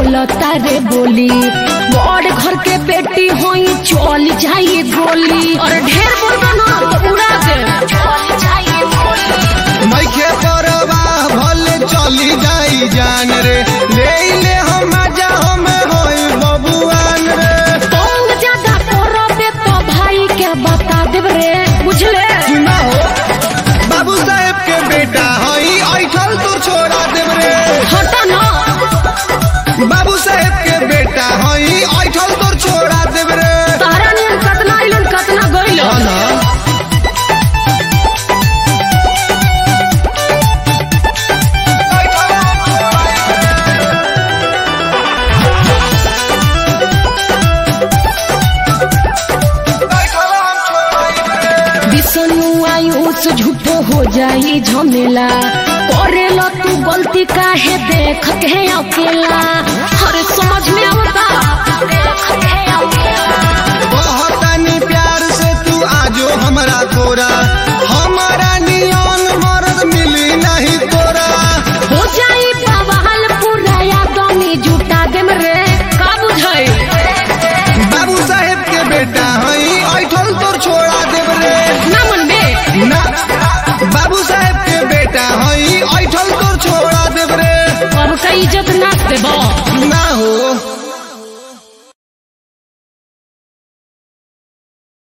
बोलता रे बोली बड़ घर के बेटी होई चल जाइए गोली और ढेर बोलबा ना तो उड़ा दे चल जाइए गोली मैखे परवाह भले चली जाई जान रे ले ले हम मजा हम होई बबुआन रे तंग ज्यादा करबे तो भाई के बता देब रे बुझले सुना हो बाबू साहेब के बेटा हई ऐठल तो छोड़ा देब रे हटा ना बाबू साहेब के बेटा हई ऐठल तो छोड़ा देब रे तारा ने कतना आइलन कतना गइल हाँ ना विष्णु आयुष झूठो हो जाई झमेला करेला तू गलती काहे देख के अकेला अरे समझ में आवता देख के अकेला